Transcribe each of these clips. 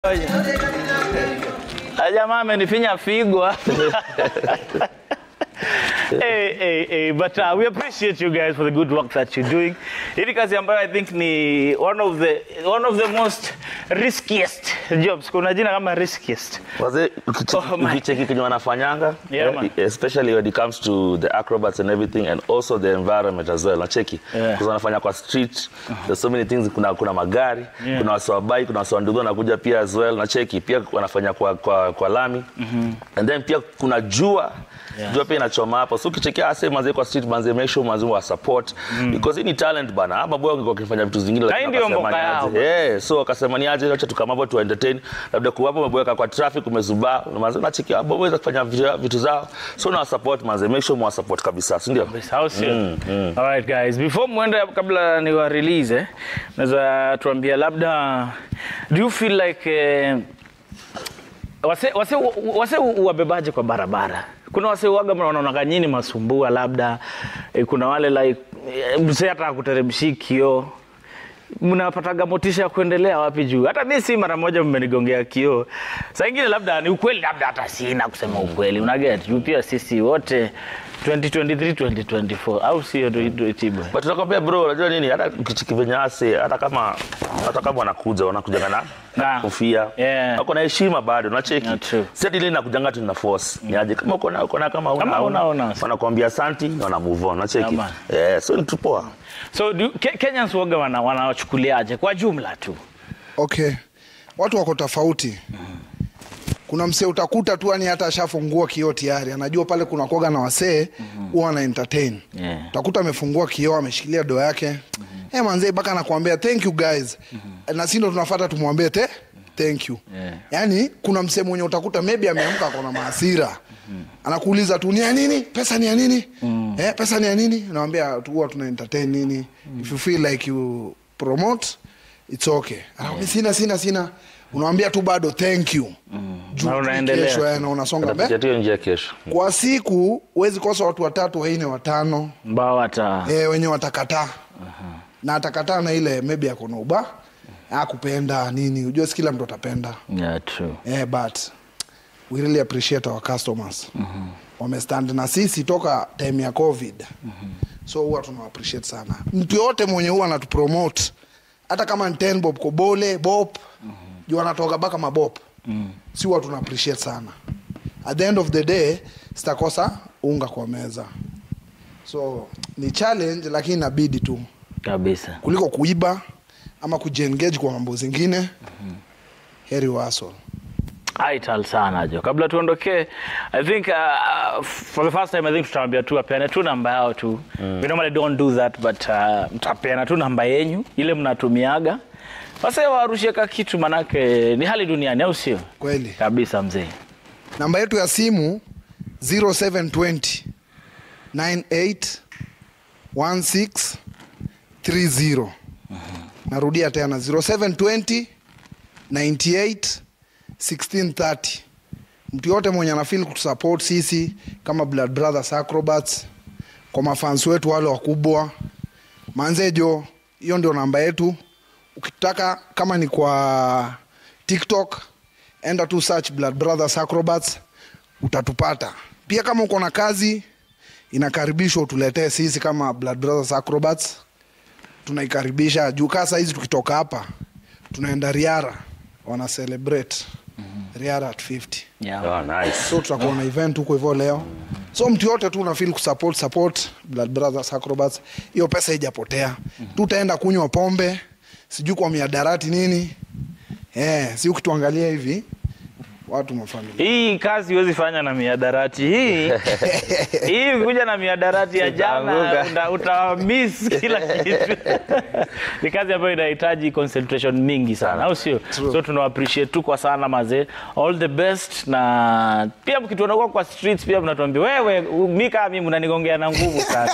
Jamaa amenifinya figo. hey, hey, hey, but uh, we appreciate you guys for the good work that you're doing. Hii ni kazi ambayo I think ni one of the one of the most riskiest jobs. Kuna jina kama riskiest. Wazee Oh my. ukicheki kenye wanafanyanga Yeah, eh, man. especially when it comes to the acrobats and everything and also the environment as well nacheki Yeah. Because wanafanya kwa street there's so many things kuna kuna magari Yeah. kuna wasiwabai kuna wasiwandugu wanakuja pia as well nacheki pia wanafanya kwa kwa, kwa lami and then pia kuna jua Yeah. jua pia inachoma hapo so ukichekia ase manze kwa street manze make sure manze wa support because hii ni talent bana ama boy wangekuwa wakifanya vitu zingine Na hii ndio wakasema mboka ni yao. aje. Eh, so wakasema ni aje acha tukamapo tu entertain labda kuwapo umeboeka kwa traffic umezubaa manze unacheki hapo waweza kufanya vitu, vitu zao so na support manze make sure mwa support kabisa si ndio How sio? All right guys, before mwende kabla ni wa release eh, naweza tuambia labda do you feel like eh, wase wase wase wabebaje kwa barabara? Kuna wase waga wanaonaga nyinyi masumbua labda eh, kuna wale like eh, mse hata akuteremshi kio mnapataga motisha ya kuendelea wapi juu? Hata mi si mara moja mmenigongea kioo. Saa ingine labda ni ukweli, labda hata sina kusema ukweli, unaget juu pia sisi wote 2023 2024 au sio Tibwe? but tunakwambia bro unajua nini hata ukicheki venye ase hata kama hata kama wanakuja wanakuja na Na. kofia Yeah. wako na heshima bado unacheki Yeah, true. si ati ile nakujanga tu na force ni aje kama uko na uko na kama una Kama una, una. wanakuambia asanti na wana move on unacheki Yeah, eh so ni tu poa So do, Ke Kenyans waga wana wanawachukuliaje kwa jumla tu? okay watu wako tofauti kuna msee utakuta tu yani hata ashafungua kioo tayari anajua pale kuna koga na wasee huwa ana entertain Yeah. utakuta amefungua kioo ameshikilia doo yake mm-hmm. hey, manzee mpaka anakuambia thank you guys na si ndo tunafata tumwambie te thank you Yeah. yaani kuna msee mwenye utakuta maybe ameamka akona maasira anakuuliza tu ni ya nini pesa ni ya nini eh, pesa ni ya nini unawambia tu huwa tuna entertain nini if you feel like you promote it's okay Anakwambia, sina sina sina unawambia tu bado thank you Juu Na tu unaendelea. kesho, eh, na unasonga mbele Atapitia tu hiyo njia kesho kwa siku huwezi kosa watu watatu waine watano Mbao hata e, wenye watakataa na atakataa na ile maybe akona uba akupenda nini ujue si kila mtu atapenda yeah, true. eh, but we really appreciate our customers mm-hmm. wamestand na sisi toka time ya covid mm-hmm. so huwa tuna appreciate sana mtu yoyote mwenye huwa anatupromote hata kama ni ten bob kobole bob mm-hmm. juu anatoka baka mabob mm-hmm. si huwa tuna appreciate sana at the end of the day sitakosa unga kwa meza so ni challenge lakini inabidi tu Kabisa. kuliko kuiba ama kujiengage kwa mambo zingine mm-hmm. heri waso Aital sana jo. Kabla tuondokee, I think uh, for the first time I think tutaambia tu apeane tu namba yao tu. We normally don't do that but uh, mtapeana tu namba yenyu ile mnatumiaga. Wase warushie ka kitu manake ni hali duniani au sio? kweli Kabisa mzee. namba yetu ya simu 0720 98 16 30 narudia tena 0720 98 1630 mtu yote mwenye anafil kutusupport sisi kama blood brothers acrobats kwa mafans wetu wale wakubwa manzejo hiyo ndio namba yetu ukitaka kama ni kwa tiktok enda tu search blood brothers acrobats utatupata pia kama uko na kazi inakaribishwa utuletee sisi kama blood brothers acrobats tunaikaribisha juu kaa sahizi tukitoka hapa tunaenda riara wana celebrate riara at 50 Yeah. oh, nice so tutakuwa na event huko hivyo leo so mtu yote tu unafil kusupport support blood brothers acrobats hiyo pesa ijapotea tutaenda kunywa pombe sijui kwa miadarati nini eh, si ukituangalia hivi watu mafamilia Hii kazi huwezi fanya na miadarati hii. hii kuja na miadarati ya jana Utaanguka. uta, uta miss kila kitu. Ni kazi ambayo inahitaji concentration mingi sana, au sio? So tuna appreciate tu kwa sana mazee. All the best na pia mkituona kwa kwa streets pia mnatuambia wewe mimi kama mimi mnanigongea na nguvu sana.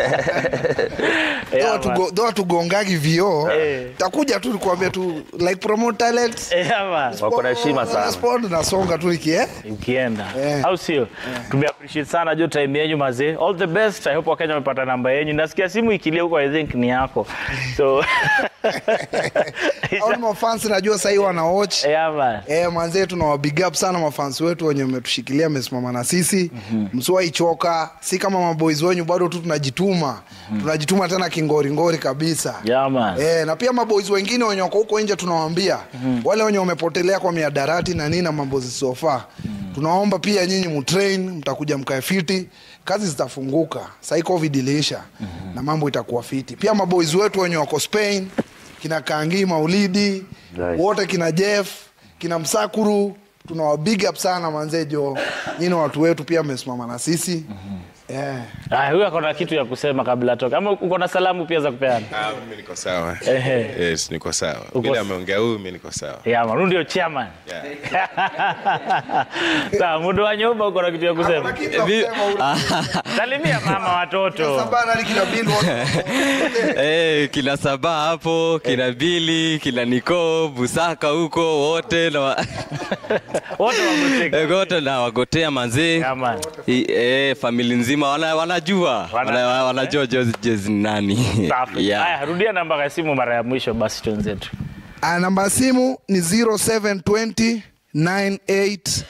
Yeah, man. dhoa tugongagi vioo Eh. takuja tu nikuambia tu like promote talent Yeah, man. wako na heshima sana sport nasonga tu nikie ukienda Eh. au sio tume appreciate sana jo time yenyu mazee all the best i hope wakenya wamepata namba yenyu nasikia simu ikilia huko i think ni yako so au ni mafans najua sahii wana watch Yeah, man. Eh, manzee tunawa big up sana mafans wetu wenye mmetushikilia amesimama na sisi msiwaichoka si kama maboys wenyu bado tu tunajituma tunajituma tena kingoringori kabisa Yeah, man. Eh, na pia maboys wengine wenye wako huko nje tunawaambia wale wenye wamepotelea kwa miadarati na nini na mambo zisizofaa tunaomba pia nyinyi mutrain mtakuja mkae fiti kazi zitafunguka sahii covid iliisha na mambo itakuwa fiti pia maboys wetu wenye wako spain kina kangi maulidi Nice. wote kina jeff kina msakuru tunawa big up sana manzejo nyini watu wetu pia mmesimama na sisi yeah. Ah, huyu ako na kitu ya kusema kabla atoka. Ama uko na salamu pia za kupeana? Ah, mimi niko sawa. Ehe. Yes, niko sawa. Uko- Vile ameongea huyu mimi niko sawa. Yeah, man. Huyu ndio chairman. Yeah. Sawa, mudo wa nyumba uko na kitu ya kusema? Kuna kitu ya kusema ule. Salimia mama watoto. Sabana ali kina Bill wote. Eh, kina Saba hapo, kina Bili, kina Niko, Busaka huko wote na wa- Wote wameseka. Eh, wote na wagotea manzee. Yeah, man. I- Eh, famili nzima wana, wanajua Wana- wana, wanajua Jose Jose ni nani. Safi. yeah. Haya, rudia namba ya simu mara ya mwisho basi twenzetu. Ah, namba ya simu ni 0720 98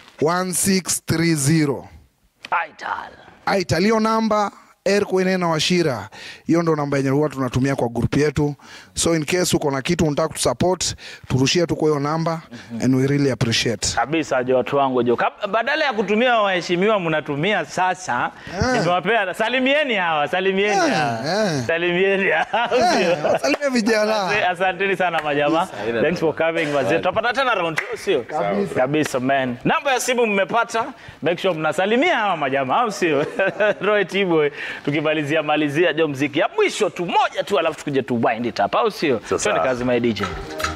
1630 Aital. aitalio namba erkuene na washira hiyo ndo namba yenye huwa tunatumia kwa grupu yetu so in case uko na kitu unataka kutusupport turushie tu kwa hiyo namba and we really appreciate kabisa jo watu wangu jo Kab- badala ya kutumia waheshimiwa mnatumia sasa nimewapea salimieni hawa salimieni Eh, hawa eh. salimieni hawa Eh, wasalimie vijana Asante- asanteni sana majama thanks for coming wazee tutapata tena round two, sio kabisa man namba ya simu mmepata make sure mnasalimia hawa majama au sio Roy Tiboy tukimalizia malizia jo mziki ya mwisho tu moja tu alafu tukuje tu wind it up au sio Sasa. twende kazi my DJ